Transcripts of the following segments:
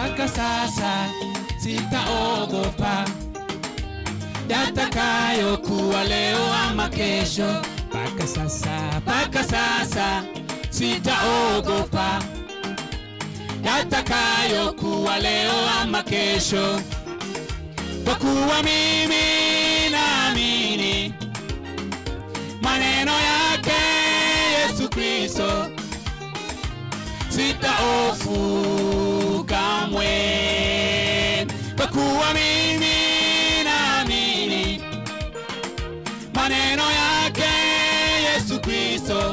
mpaka sasa sitaogopa yatakayokuwa leo ama kesho. Mpaka sasa, mpaka sasa sitaogopa yatakayokuwa leo ama kesho, kwa kuwa mimi naamini maneno yake Yesu Kristo, sitaofu kamwe, kwa kuwa mimi naamini maneno yake Yesu Kristo,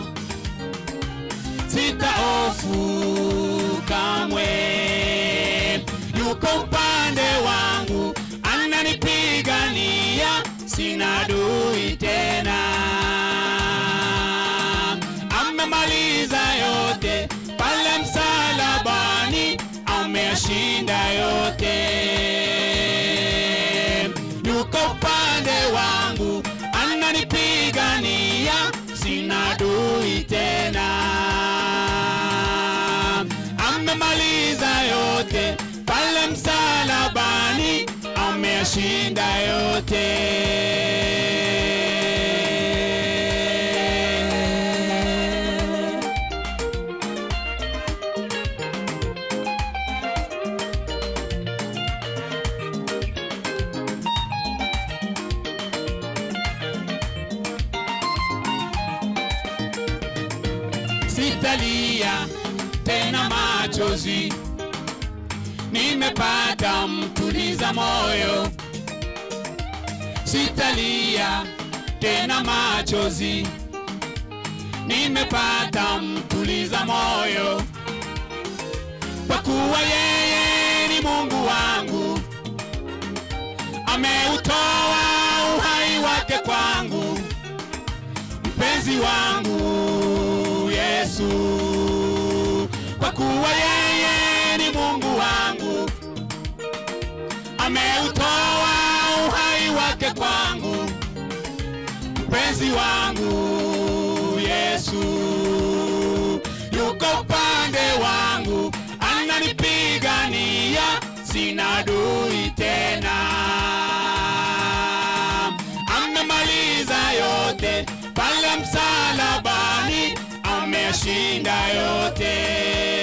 sitaofu kamwe. Yuko upande wangu, ananipigania, sina adui tena. Amemaliza yote pale msalabani, ameyashinda yote. Yuko upande wangu, ananipigania, sina adui tena. Amemaliza yote pale msalabani, ameyashinda yote. Sitalia tena machozi, nimepata mtuliza moyo. Sitalia tena machozi, nimepata mtuliza moyo, kwa kuwa yeye ni Mungu wangu, ameutoa uhai wake kwangu, mpenzi wangu Yesu, kwa kuwa yeye ni Mungu wangu, ameutoa uhai wake kwangu, mpenzi wangu Yesu, yuko upande wangu, ananipigania, sina adui tena. Amemaliza yote pale msalabani, ameshinda yote.